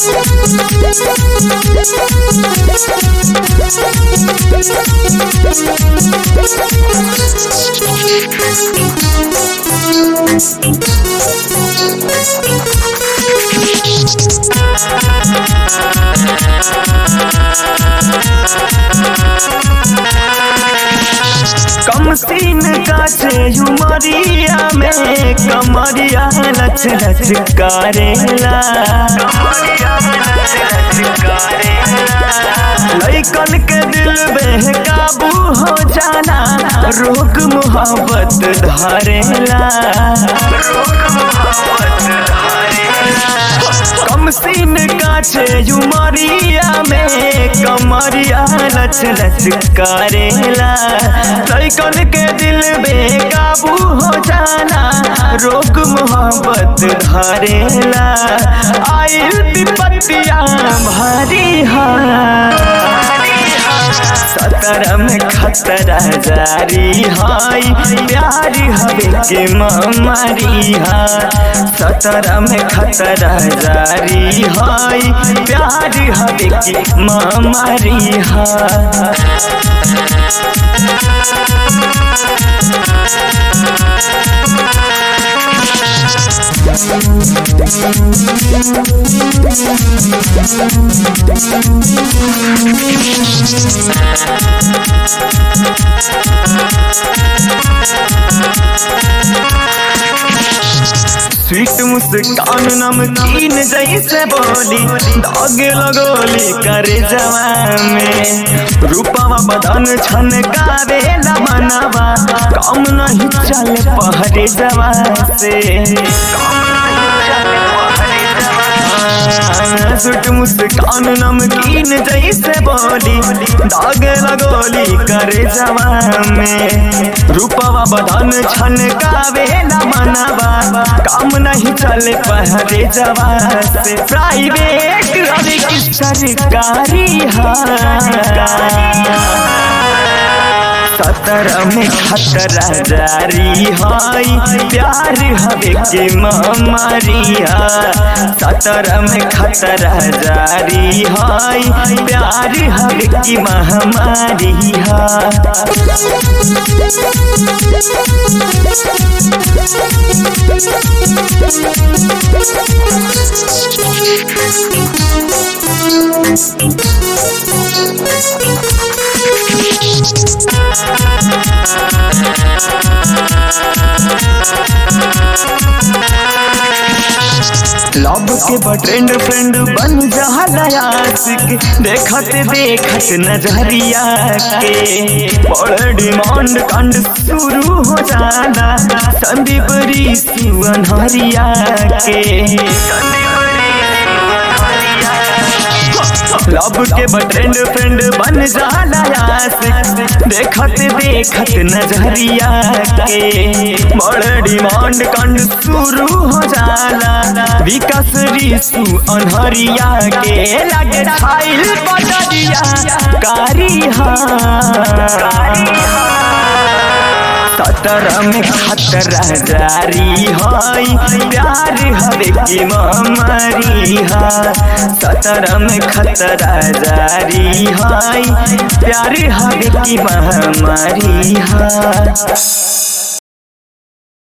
कम scene का छे उमरिया में कमरिया लच लच करेला लैकन के दिल बेकाबू हो जाना रोग मोहब्बत धरेला कम सीन का छे उमरिया में कमरिया लच लच करेला लैकन के दिल बेकाबू हो जाना रोग मोहब्बत धरेला आइल विपत्तिया भारी हा सतर में खतरा जारी हाय प्यार हवे के मारी हा सतर में खतरा जारी हाय प्यार हवे के मारी हा स्वीट मुस्कान नमकीन जैसे बोली दाग लगोली करे जवा में रूपवा बदन छन गावे मनवा कम नहीं चल पहरे जवा से सुट मुस्कान नमकीन जैसे बोली दाग लगोली करे जवा में रूपवा बदन छन गावे मनवा काम नहीं चले पहरे जवा से प्राइवेट अभी की सरकारी सतर में खतरा जारी हाय प्यार हवे के मारिया सतर में खतरा जारी हाय प्यार हवे की महामारी लव के बट्रेंड फ्रेंड बन जहला आशिक देखत देखत नजरिया के बड़ डिमांड कांड शुरू हो जाना संदीप ऋषि अनहरिया के लव के बट्रेंड फ्रेंड बन जाला आशिक देखत देखत नजरिया के बड़ डिमांड कांड शुरू हो जाला विकास ऋषु अनहरिया के लगे छाइल बदरिया कारी सतर में खतरा जारी हाय प्यार हवे के मारी हा सतर में खतरा जारी हाय प्यार हवे की महामारी हा